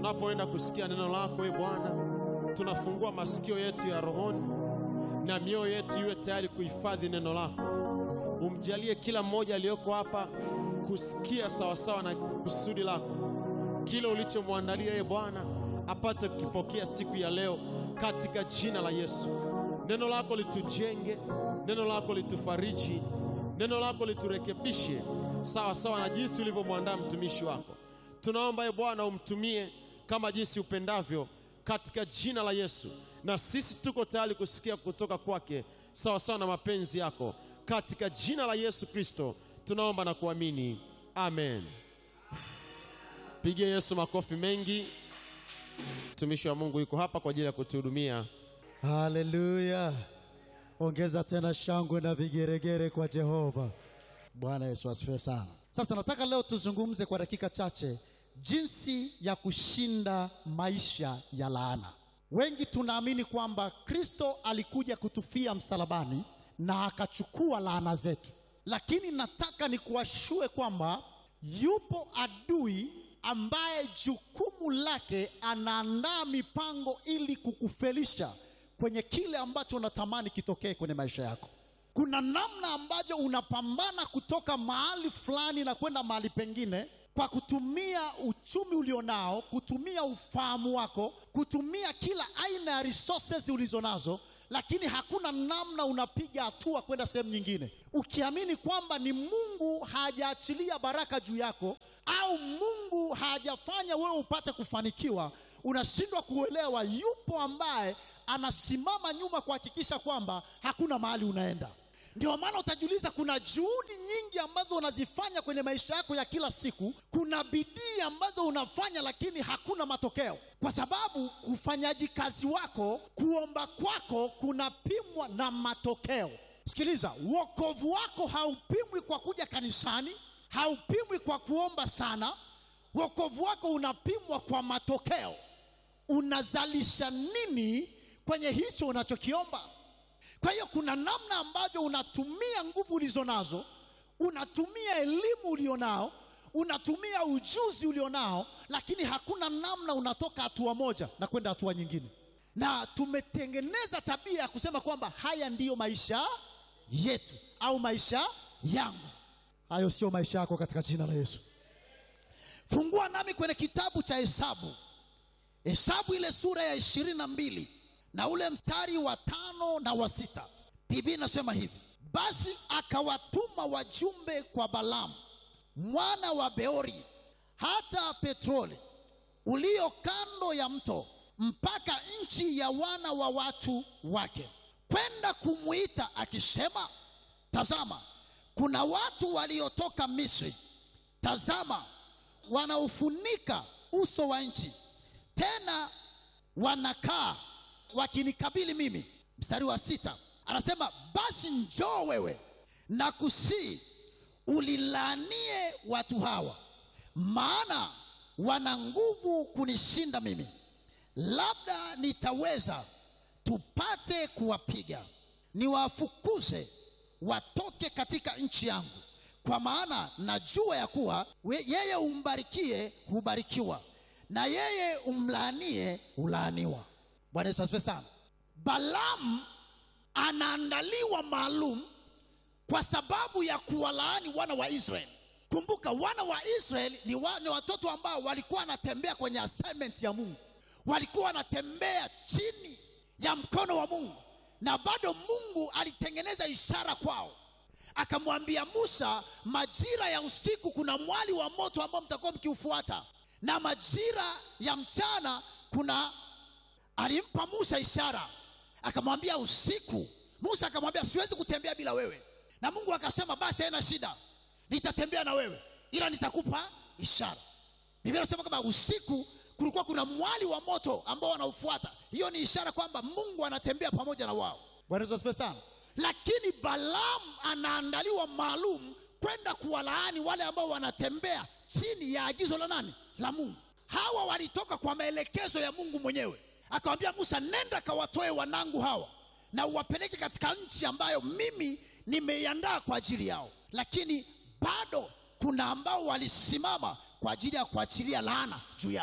tunapoenda kusikia neno lako, e Bwana, tunafungua masikio yetu ya rohoni na mioyo yetu iwe tayari kuhifadhi neno lako. Umjalie kila mmoja aliyoko hapa kusikia sawasawa na kusudi lako, kile ulichomwandalia e Bwana apate kukipokea siku ya leo, katika jina la Yesu. Neno lako litujenge, neno lako litufariji, neno lako liturekebishe sawa sawa na jinsi ulivyomwandaa mtumishi wako. Tunaomba e Bwana umtumie kama jinsi upendavyo, katika jina la Yesu, na sisi tuko tayari kusikia kutoka kwake sawa sawa na mapenzi yako, katika jina la Yesu Kristo tunaomba na kuamini, amen. Pigie Yesu makofi mengi. Mtumishi wa Mungu yuko hapa kwa ajili ya kutuhudumia. Haleluya! Ongeza tena shangwe na vigeregere kwa Jehova. Bwana Yesu asifiwe sana. Sasa nataka leo tuzungumze kwa dakika chache jinsi ya kushinda maisha ya laana. Wengi tunaamini kwamba Kristo alikuja kutufia msalabani na akachukua laana zetu, lakini nataka nikuashue kwamba yupo adui ambaye jukumu lake anaandaa mipango ili kukufelisha kwenye kile ambacho unatamani kitokee kwenye maisha yako. Kuna namna ambavyo unapambana kutoka mahali fulani na kwenda mahali pengine kwa kutumia uchumi ulionao, kutumia ufahamu wako, kutumia kila aina ya resources ulizonazo, lakini hakuna namna unapiga hatua kwenda sehemu nyingine, ukiamini kwamba ni Mungu hajaachilia baraka juu yako au Mungu hajafanya wewe upate kufanikiwa. Unashindwa kuelewa yupo ambaye anasimama nyuma kuhakikisha kwamba hakuna mahali unaenda. Ndio maana utajiuliza, kuna juhudi nyingi ambazo unazifanya kwenye maisha yako ya kila siku, kuna bidii ambazo unafanya, lakini hakuna matokeo, kwa sababu ufanyaji kazi wako, kuomba kwako kunapimwa na matokeo. Sikiliza, wokovu wako haupimwi kwa kuja kanisani, haupimwi kwa kuomba sana. Wokovu wako unapimwa kwa matokeo. Unazalisha nini kwenye hicho unachokiomba? Kwa hiyo kuna namna ambavyo unatumia nguvu ulizo nazo, unatumia elimu ulionao, unatumia ujuzi ulionao, lakini hakuna namna unatoka hatua moja na kwenda hatua nyingine. Na tumetengeneza tabia ya kusema kwamba haya ndiyo maisha yetu au maisha yangu. Hayo sio maisha yako katika jina la Yesu. Fungua nami kwenye kitabu cha Hesabu, Hesabu ile sura ya ishirini na mbili na ule mstari wa tano na wa sita. Biblia inasema hivi: basi akawatuma wajumbe kwa Balamu mwana wa Beori hata Petroli ulio kando ya mto mpaka nchi ya wana wa watu wake, kwenda kumwita akisema, tazama, kuna watu waliotoka Misri, tazama, wanaufunika uso wa nchi, tena wanakaa wakinikabili mimi. Mstari wa sita anasema basi njoo wewe na kusii ulilaanie watu hawa, maana wana nguvu kunishinda mimi, labda nitaweza tupate kuwapiga, niwafukuze watoke katika nchi yangu, kwa maana najua ya kuwa we- yeye umbarikie hubarikiwa, na yeye umlaanie hulaaniwa. Bwana Yesu asifiwe sana. Balaam anaandaliwa maalum kwa sababu ya kuwalaani wana wa Israeli. Kumbuka wana wa Israeli ni, wa, ni watoto ambao walikuwa wanatembea kwenye assignment ya Mungu, walikuwa wanatembea chini ya mkono wa Mungu, na bado Mungu alitengeneza ishara kwao, akamwambia Musa, majira ya usiku kuna mwali wa moto ambao mtakuwa mkiufuata, na majira ya mchana kuna alimpa Musa ishara, akamwambia usiku. Musa akamwambia siwezi kutembea bila wewe, na Mungu akasema basi, haina shida, nitatembea na wewe, ila nitakupa ishara. Biblia inasema kwamba usiku kulikuwa kuna mwali wa moto ambao wanaufuata. Hiyo ni ishara kwamba Mungu anatembea pamoja na wao. Bwana Yesu asifiwe sana. Lakini Balaam anaandaliwa maalum kwenda kuwalaani wale ambao wanatembea chini ya agizo la nani? La Mungu. Hawa walitoka kwa maelekezo ya Mungu mwenyewe, akamwambia Musa, nenda kawatoe wanangu hawa na uwapeleke katika nchi ambayo mimi nimeiandaa kwa ajili yao. Lakini bado kuna ambao walisimama kwa ajili ya kuachilia laana juu yao.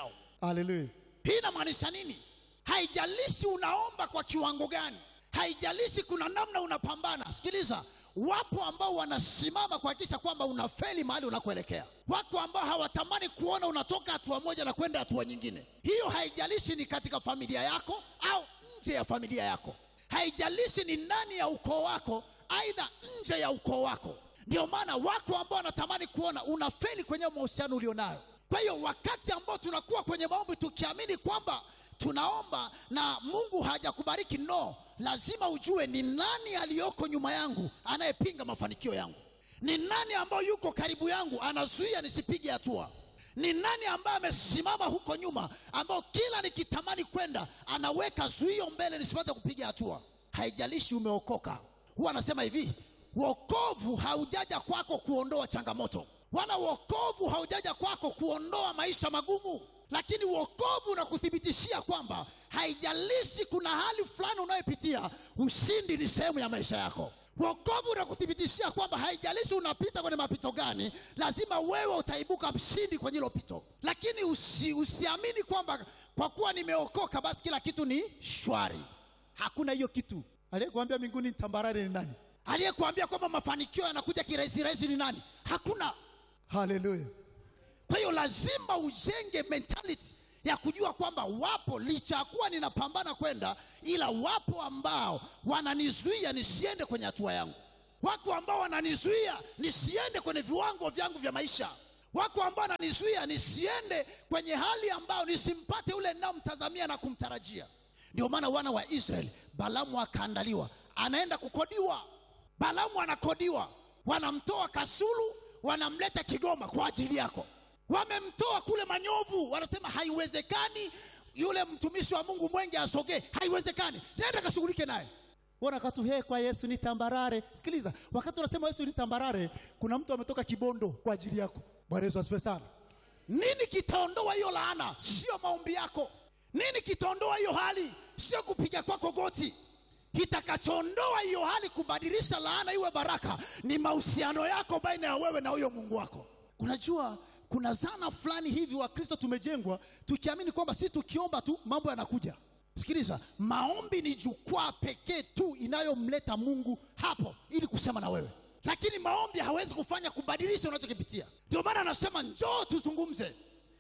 haleluya hii inamaanisha nini haijalishi unaomba kwa kiwango gani haijalishi kuna namna unapambana sikiliza wapo ambao wanasimama kuhakikisha kwamba unafeli mahali unakoelekea wako ambao hawatamani kuona unatoka hatua moja na kwenda hatua nyingine hiyo haijalishi ni katika familia yako au nje ya familia yako haijalishi ni ndani ya ukoo wako aidha nje ya ukoo wako ndio maana wako ambao wanatamani kuona unafeli kwenye mahusiano ulionayo kwa hiyo wakati ambao tunakuwa kwenye maombi tukiamini kwamba tunaomba na mungu hajakubariki no lazima ujue ni nani aliyoko nyuma yangu anayepinga mafanikio yangu ni nani ambayo yuko karibu yangu anazuia nisipige hatua ni nani ambaye amesimama huko nyuma ambao kila nikitamani kwenda anaweka zuio mbele nisipate kupiga hatua haijalishi umeokoka huwa anasema hivi wokovu haujaja kwako kuondoa changamoto wala wokovu haujaja kwako kuondoa maisha magumu lakini wokovu unakuthibitishia kwamba haijalishi kuna hali fulani unayopitia ushindi ni sehemu ya maisha yako wokovu unakuthibitishia kwamba haijalishi unapita kwenye mapito gani lazima wewe utaibuka mshindi kwenye hilo pito lakini usi, usiamini kwamba kwa kuwa nimeokoka basi kila kitu ni shwari hakuna hiyo kitu aliyekuambia mbinguni ni tambarare ni nani aliyekuambia kwamba mafanikio yanakuja kirahisi rahisi ni nani hakuna haleluya kwa hiyo lazima ujenge mentality ya kujua kwamba wapo licha ya kuwa ninapambana kwenda ila wapo ambao wananizuia nisiende kwenye hatua yangu wako ambao wananizuia nisiende kwenye viwango vyangu vya maisha wako ambao wananizuia nisiende kwenye hali ambayo nisimpate ule ninayomtazamia na kumtarajia ndio maana wana wa israeli balamu akaandaliwa anaenda kukodiwa balamu anakodiwa wanamtoa kasulu wanamleta kigoma kwa ajili yako wamemtoa kule manyovu wanasema haiwezekani yule mtumishi wa mungu mwenge asogee haiwezekani nenda kashughulike naye Bora katu he kwa Yesu ni tambarare. Sikiliza, wakati unasema Yesu ni tambarare, kuna mtu ametoka Kibondo kwa ajili yako. Bwana Yesu asifiwe sana. nini kitaondoa hiyo laana sio maombi yako nini kitaondoa hiyo hali sio kupiga kwako goti kitakachoondoa hiyo hali kubadilisha laana iwe baraka ni mahusiano yako baina ya wewe na huyo mungu wako unajua kuna zana fulani hivi wakristo tumejengwa tukiamini kwamba si tukiomba tu mambo yanakuja sikiliza maombi ni jukwaa pekee tu inayomleta mungu hapo ili kusema na wewe lakini maombi hawezi kufanya kubadilisha unachokipitia ndio maana anasema njoo tuzungumze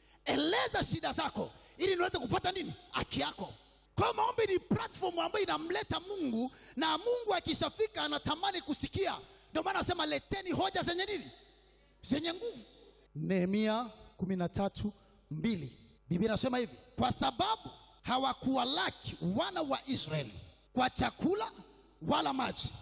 eleza shida zako ili niweze kupata nini haki yako kwa hiyo maombi ni platform ambayo inamleta mungu na mungu akishafika anatamani kusikia ndio maana anasema leteni hoja zenye nini zenye nguvu Nehemia kumi na tatu mbili. biblia inasema hivi kwa sababu hawakuwalaki wana wa israeli kwa chakula wala maji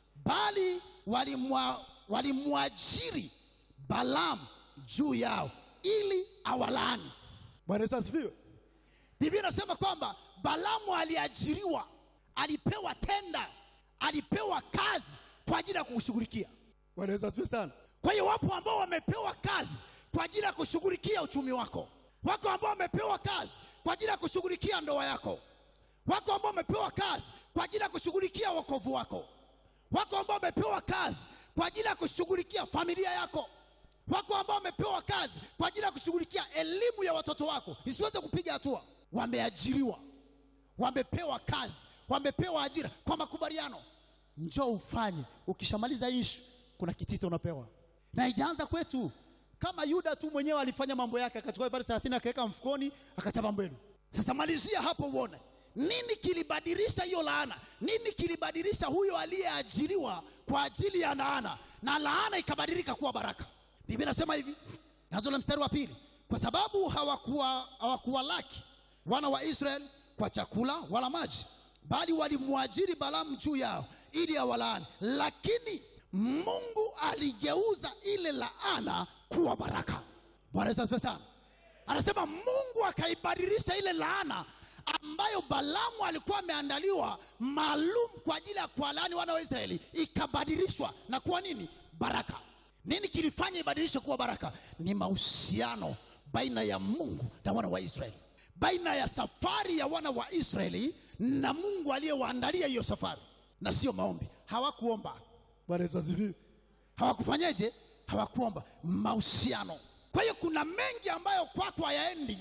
bali walimwa- walimwajiri balamu juu yao ili awalaani Bwana Yesu asifiwe. biblia inasema kwamba balamu aliajiriwa alipewa tenda alipewa kazi kwa ajili ya kushughulikia Bwana Yesu asifiwe sana. kwa hiyo wapo ambao wamepewa kazi kwa ajili ya kushughulikia uchumi wako wako ambao wamepewa kazi kwa ajili ya kushughulikia ndoa yako wako ambao wamepewa kazi kwa ajili ya kushughulikia wokovu wako wako ambao wamepewa kazi kwa ajili ya kushughulikia familia yako wako ambao wamepewa kazi kwa ajili ya kushughulikia elimu ya watoto wako isiweze kupiga hatua wameajiriwa wamepewa kazi wamepewa ajira kwa makubaliano Njoo ufanye. Ukishamaliza ishu, kuna kitita unapewa. na haijaanza kwetu Kama Yuda tu mwenyewe alifanya mambo yake, akachukua ibada thelathini akaweka mfukoni, akachapa mbwenu. sasa malizia hapo uone nini kilibadilisha hiyo laana nini kilibadilisha huyo aliyeajiriwa kwa ajili ya laana na laana ikabadilika kuwa baraka biblia inasema hivi nazole mstari wa pili kwa sababu hawakuwa hawakuwalaki wana wa israeli kwa chakula wala maji bali walimwajiri balamu juu yao ili awalaani lakini mungu aligeuza ile laana kuwa baraka bwana yesu asifiwe sana anasema mungu akaibadilisha ile laana ambayo balamu alikuwa ameandaliwa maalum kwa ajili ya kuwalaani wana wa israeli ikabadilishwa na kuwa nini baraka nini kilifanya ibadilishwe kuwa baraka ni mahusiano baina ya mungu na wana wa israeli baina ya safari ya wana wa israeli na mungu aliyewaandalia hiyo safari na sio maombi hawakuomba Bwana Yesu asifiwe. hawakufanyeje hawakuomba mahusiano kwa hiyo kuna mengi ambayo kwako hayaendi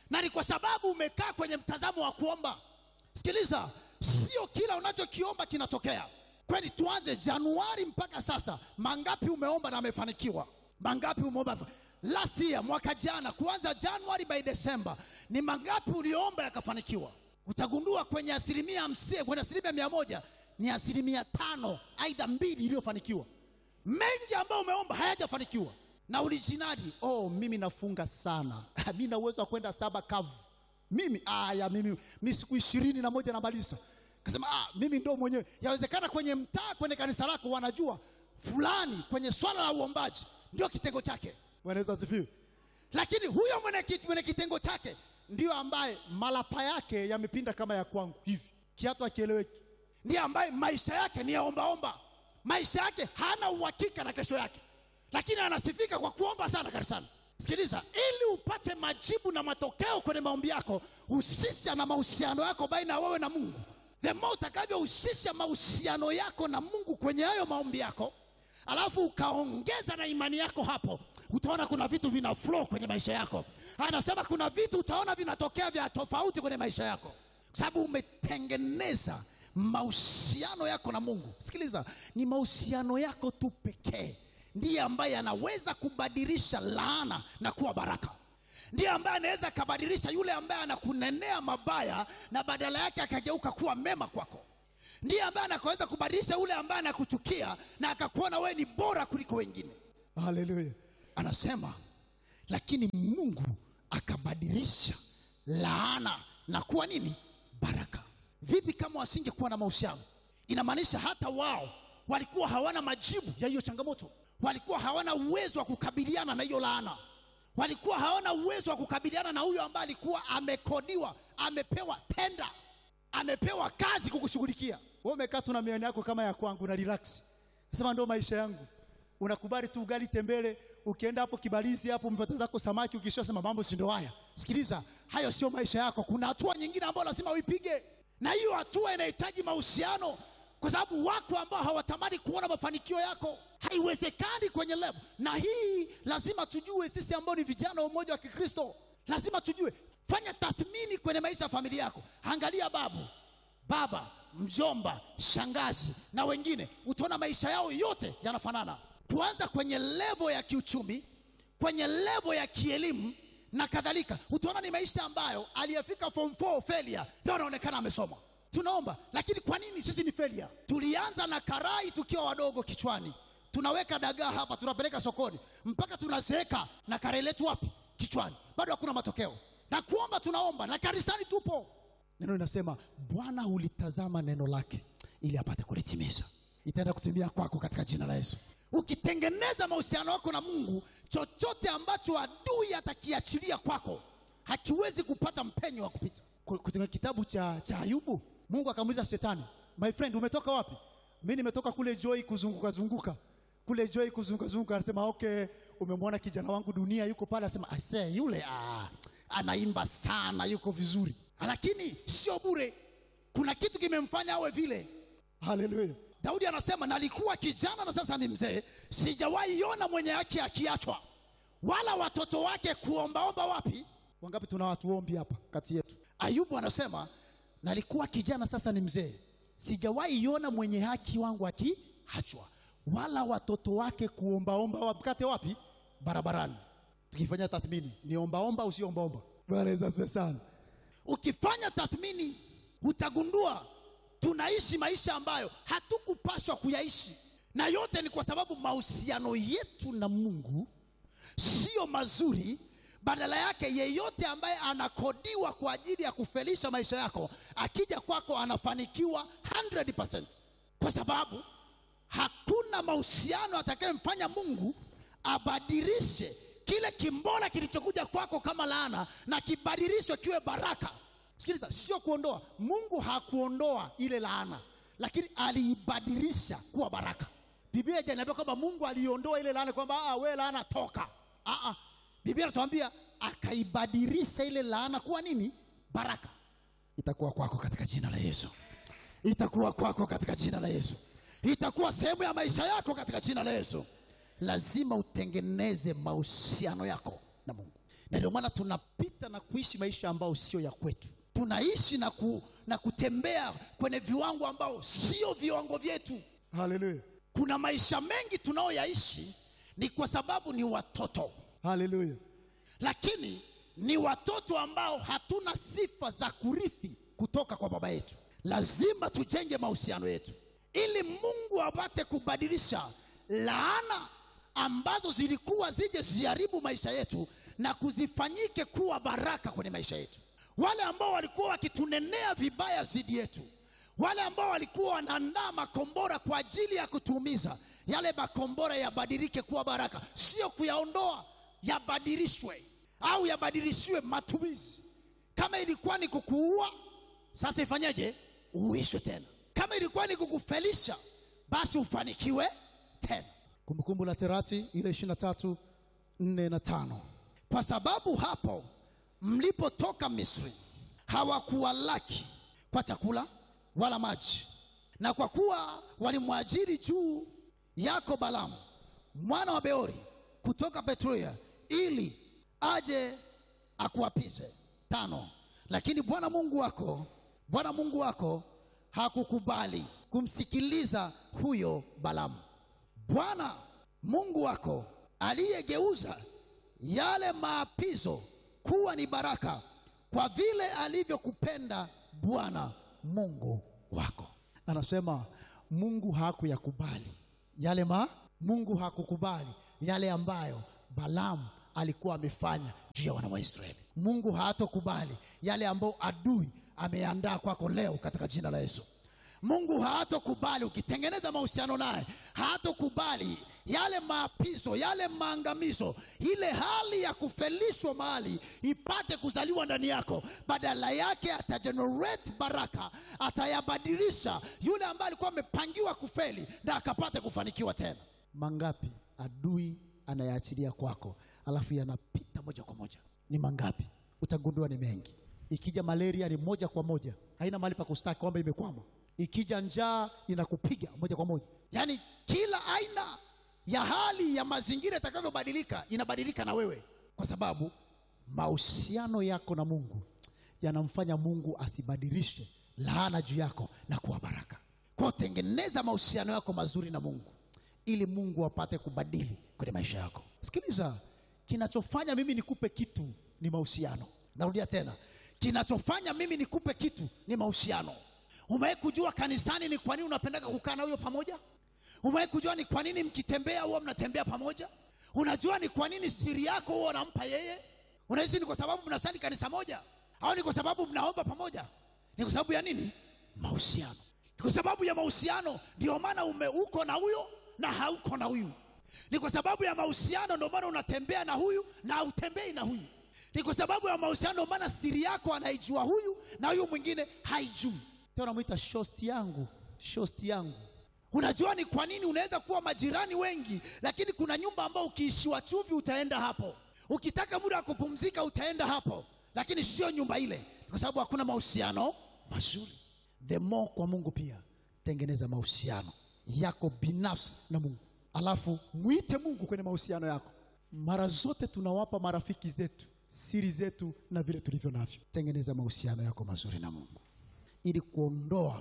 na ni kwa sababu umekaa kwenye mtazamo wa kuomba sikiliza sio kila unachokiomba kinatokea kwani tuanze januari mpaka sasa mangapi umeomba na amefanikiwa mangapi umeomba last year mwaka jana kuanza januari by december ni mangapi uliomba yakafanikiwa utagundua kwenye asilimia hamsini kwenye asilimia mia moja ni asilimia tano aidha mbili iliyofanikiwa mengi ambayo umeomba hayajafanikiwa na ulijinadi oh mimi nafunga sana mi na uwezo wa kwenda saba kavu mimi aya mimi mi siku ishirini na moja namaliza kasema ah, mimi ndo mwenyewe yawezekana kwenye mtaa kwenye kanisa lako wanajua fulani kwenye swala la uombaji ndio kitengo chake Bwana Yesu asifiwe. lakini huyo mwenye, kit- mwenye kitengo chake Ndio ambaye malapa yake yamepinda kama ya kwangu hivi, kiatu akieleweki. ndiye ambaye maisha yake ni ya ombaomba maisha yake hana uhakika na kesho yake lakini anasifika kwa kuomba sana kanisani sikiliza ili upate majibu na matokeo kwenye maombi yako husisha na mahusiano yako baina ya wewe na mungu the more utakavyohusisha mahusiano yako na mungu kwenye hayo maombi yako alafu ukaongeza na imani yako hapo utaona kuna vitu vina flow kwenye maisha yako anasema kuna vitu utaona vinatokea vya tofauti kwenye maisha yako kwa sababu umetengeneza mahusiano yako na mungu sikiliza ni mahusiano yako tu pekee ndiye ambaye anaweza kubadilisha laana na kuwa baraka ndiye ambaye anaweza akabadilisha yule ambaye anakunenea mabaya na badala yake akageuka kuwa mema kwako ndiye ambaye anaweza kubadilisha yule ambaye anakuchukia na akakuona wewe ni bora kuliko wengine Haleluya. anasema lakini mungu akabadilisha laana na kuwa nini baraka vipi kama wasingekuwa na mahusiano inamaanisha hata wao walikuwa hawana majibu ya hiyo changamoto walikuwa hawana uwezo wa kukabiliana na hiyo laana walikuwa hawana uwezo wa kukabiliana na huyo ambaye alikuwa amekodiwa amepewa tenda amepewa kazi kukushughulikia Wewe umekaa tu na mioyo yako kama ya kwangu na relax. Nasema ndio maisha yangu. Unakubali tu ugali tembele, ukienda hapo kibalizi hapo umepata zako samaki ukisha sema mambo si ndio haya. sikiliza hayo sio maisha yako kuna hatua nyingine ambayo lazima uipige na hiyo hatua inahitaji mahusiano kwa sababu wako ambao hawatamani kuona mafanikio yako haiwezekani kwenye level na hii lazima tujue sisi ambao ni vijana wa umoja wa kikristo lazima tujue fanya tathmini kwenye maisha ya familia yako angalia babu baba mjomba shangazi na wengine utaona maisha yao yote yanafanana kuanza kwenye levo ya kiuchumi kwenye levo ya kielimu na kadhalika utaona ni maisha ambayo aliyefika form 4 failure ndio anaonekana amesoma tunaomba lakini kwa nini sisi ni failure tulianza na karai tukiwa wadogo kichwani tunaweka dagaa hapa tunapeleka sokoni mpaka tunazeeka na karai letu wapi kichwani bado hakuna matokeo na kuomba tunaomba na kanisani tupo Neno linasema Bwana hulitazama neno lake ili apate kulitimiza itaenda kutimia kwako katika jina la Yesu. ukitengeneza mahusiano yako na mungu chochote ambacho adui atakiachilia kwako hakiwezi kupata mpenyo wa kupita Ku- Katika kitabu cha, cha Ayubu, Mungu akamuuliza shetani, my friend, umetoka wapi? Mimi nimetoka kule Joy kuzunguka zunguka kule Joy kuzunguka zunguka. Anasema okay, umemwona kijana wangu dunia yuko pale. Anasema ase yule ah, anaimba sana yuko vizuri lakini sio bure kuna kitu kimemfanya awe vile haleluya. daudi anasema nalikuwa kijana na sasa ni mzee sijawahi ona mwenye haki akiachwa wala watoto wake kuombaomba wapi Wangapi tuna watu ombi hapa kati yetu? ayubu anasema nalikuwa kijana sasa ni mzee sijawahi iona mwenye haki wangu akiachwa Wala watoto wake kuombaomba wapkate wapi? barabarani Tukifanya tathmini, ni ombaomba au sio ombaomba? Bwana Yesu asifiwe sana. ukifanya tathmini utagundua tunaishi maisha ambayo hatukupaswa kuyaishi na yote ni kwa sababu mahusiano yetu na mungu sio mazuri badala yake yeyote ambaye anakodiwa kwa ajili ya kufelisha maisha yako akija kwako anafanikiwa 100% kwa sababu hakuna mahusiano atakayemfanya mungu abadilishe kile kimbora kilichokuja kwako kama laana na kibadilishwe kiwe baraka sikiliza sio kuondoa mungu hakuondoa ile laana lakini aliibadilisha kuwa baraka biblia haijaniambia kwamba mungu aliondoa ile laana kwamba "Ah, we laana toka ah, ah. biblia anatuambia akaibadilisha ile laana kuwa nini baraka itakuwa kwako katika jina la yesu itakuwa kwako katika jina la yesu itakuwa sehemu ya maisha yako katika jina la yesu lazima utengeneze mahusiano yako na mungu na ndio maana tunapita na kuishi maisha ambayo sio ya kwetu tunaishi na, ku, na kutembea kwenye viwango ambao sio viwango vyetu haleluya kuna maisha mengi tunayoyaishi ni kwa sababu ni watoto haleluya lakini ni watoto ambao hatuna sifa za kurithi kutoka kwa baba yetu lazima tujenge mahusiano yetu ili mungu apate kubadilisha laana ambazo zilikuwa zije ziharibu maisha yetu na kuzifanyike kuwa baraka kwenye maisha yetu wale ambao walikuwa wakitunenea vibaya zidi yetu wale ambao walikuwa wanaandaa makombora kwa ajili ya kutuumiza yale makombora yabadilike kuwa baraka sio kuyaondoa yabadilishwe au yabadilishiwe matumizi kama ilikuwa ni kukuua sasa ifanyeje uishwe tena kama ilikuwa ni kukufelisha basi ufanikiwe tena kumbukumbu la terati ile ishiri na tatu nne na tano kwa sababu hapo mlipotoka misri hawakuwalaki kwa chakula wala maji na kwa kuwa walimwajiri juu yako balamu mwana wa beori kutoka petruya ili aje akuapize tano lakini bwana mungu wako bwana mungu wako hakukubali kumsikiliza huyo balamu bwana mungu wako aliyegeuza yale maapizo kuwa ni baraka kwa vile alivyokupenda bwana mungu wako anasema mungu hakuyakubali yale ma mungu hakukubali yale ambayo balamu alikuwa amefanya juu ya wana wa israeli mungu hatokubali yale ambayo adui ameandaa kwako leo katika jina la yesu mungu haatokubali ukitengeneza mahusiano naye haatokubali yale maapizo yale maangamizo ile hali ya kufelishwa mahali ipate kuzaliwa ndani yako badala yake atagenerate baraka atayabadilisha yule ambaye alikuwa amepangiwa kufeli na akapate kufanikiwa tena mangapi adui anayaachilia kwako alafu yanapita moja kwa moja ni mangapi utagundua ni mengi ikija malaria ni moja kwa moja haina mahali pa kustaki kwamba imekwama ikija njaa inakupiga moja kwa moja yaani kila aina ya hali ya mazingira itakavyobadilika inabadilika na wewe kwa sababu mahusiano yako na mungu yanamfanya mungu asibadilishe laana juu yako na kuwa baraka kwa tengeneza mahusiano yako mazuri na mungu ili mungu apate kubadili kwenye maisha yako sikiliza kinachofanya mimi nikupe kitu ni mahusiano narudia tena kinachofanya mimi nikupe kitu ni mahusiano umewahi kujua kanisani ni kwa nini unapendaga kukaa na huyo pamoja umewahi kujua ni kwa nini mkitembea huwa mnatembea pamoja unajua ni kwa nini siri yako huwa unampa yeye unahisi ni kwa sababu mnasali kanisa moja au ni kwa sababu mnaomba pamoja ni kwa sababu ya nini mahusiano ni kwa sababu ya mahusiano ndio maana ume uko na huyo na hauko na huyu ni kwa sababu ya mahusiano ndio maana unatembea na huyu na hautembei na huyu ni kwa sababu ya mahusiano ndio maana siri yako anaijua huyu na huyu mwingine haijui tena unamwita shosti yangu shosti yangu unajua ni kwa nini unaweza kuwa majirani wengi lakini kuna nyumba ambao ukiishiwa chumvi utaenda hapo ukitaka muda wa kupumzika utaenda hapo lakini sio nyumba ile kwa sababu hakuna mahusiano mazuri the more kwa mungu pia tengeneza mahusiano yako binafsi na mungu alafu mwite mungu kwenye mahusiano yako mara zote tunawapa marafiki zetu siri zetu na vile tulivyo navyo tengeneza mahusiano yako mazuri na mungu ili kuondoa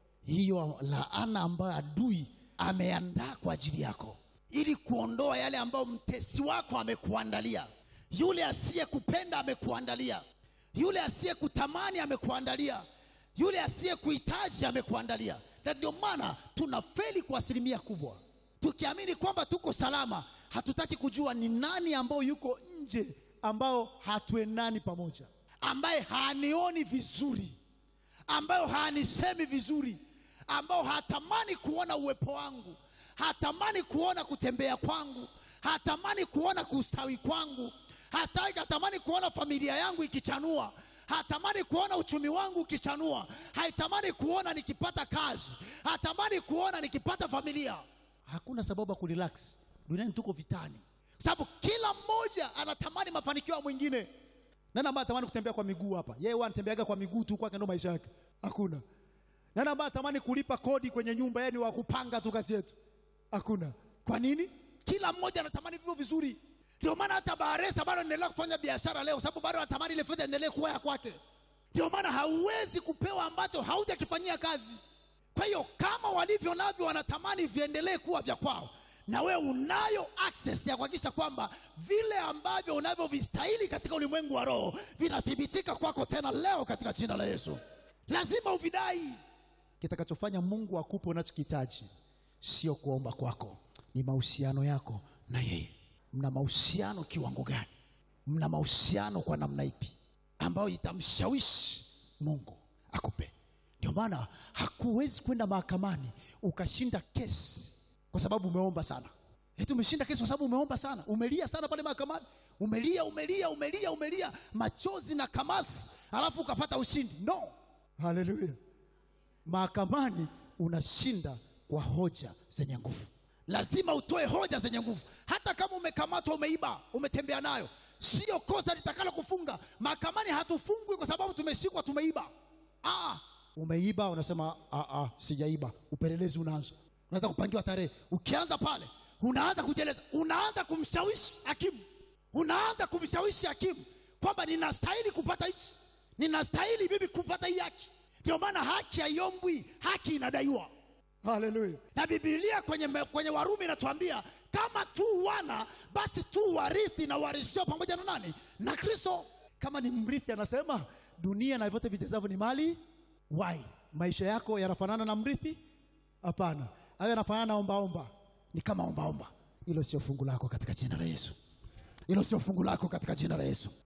hiyo laana ambayo adui ameandaa kwa ajili yako ili kuondoa yale ambayo mtesi wako amekuandalia yule asiyekupenda amekuandalia yule asiyekutamani amekuandalia yule asiyekuhitaji amekuandalia na ndio maana tunafeli kwa asilimia kubwa tukiamini kwamba tuko salama hatutaki kujua ni nani ambao yuko nje ambao hatuendani pamoja ambaye hanioni vizuri ambayo hanisemi vizuri ambao hatamani kuona uwepo wangu hatamani kuona kutembea kwangu hatamani kuona kustawi kwangu hastaki hatamani kuona familia yangu ikichanua hatamani kuona uchumi wangu ukichanua haitamani kuona nikipata kazi hatamani kuona nikipata familia hakuna sababu ya kurelax duniani tuko vitani kwa sababu kila mmoja anatamani mafanikio ya mwingine nani ambaye atamani kutembea kwa miguu hapa yeye huwa anatembeaga kwa miguu tu kwake ndo maisha yake hakuna nani ambaye atamani kulipa kodi kwenye nyumba yeye ni wa kupanga tu kati yetu hakuna kwa nini kila mmoja anatamani vivyo vizuri ndio maana hata baharesa bado anaendelea kufanya biashara leo sababu bado anatamani ile fedha endelee kuwa ya kwake ndio maana hauwezi kupewa ambacho haujakifanyia kazi kwa hiyo kama walivyo navyo wanatamani viendelee kuwa vya kwao na wewe unayo access ya kuhakikisha kwamba vile ambavyo unavyovistahili katika ulimwengu wa roho vinathibitika kwako tena leo katika jina la yesu lazima uvidai kitakachofanya mungu akupe unachokihitaji sio kuomba kwako ni mahusiano yako na yeye mna mahusiano kiwango gani mna mahusiano kwa namna ipi ambayo itamshawishi mungu akupe ndio maana hakuwezi kwenda mahakamani ukashinda kesi kwa sababu umeomba sana eti umeshinda kesi kwa sababu umeomba sana umelia sana pale mahakamani umelia umelia umelia umelia machozi na kamasi alafu ukapata ushindi no haleluya mahakamani unashinda kwa hoja zenye nguvu lazima utoe hoja zenye nguvu hata kama umekamatwa umeiba umetembea nayo sio kosa litakalo kufunga mahakamani hatufungwi kwa sababu tumeshikwa tumeiba ah, umeiba unasema "Ah, ah, sijaiba upelelezi unaanza unaweza kupangiwa tarehe ukianza pale unaanza kujieleza unaanza kumshawishi hakimu unaanza kumshawishi hakimu kwamba ninastahili kupata hichi ninastahili mimi kupata hii haki ndio maana haki haiombwi haki inadaiwa haleluya na bibilia kwenye, me- kwenye warumi inatuambia kama tu wana basi tu warithi na warisio pamoja na nani na kristo kama ni mrithi anasema dunia na vyote vijazavyo ni mali wai maisha yako yanafanana na mrithi hapana hayo yanafanana na ombaomba ni kama ombaomba hilo sio fungu lako katika jina la yesu hilo sio fungu lako katika jina la yesu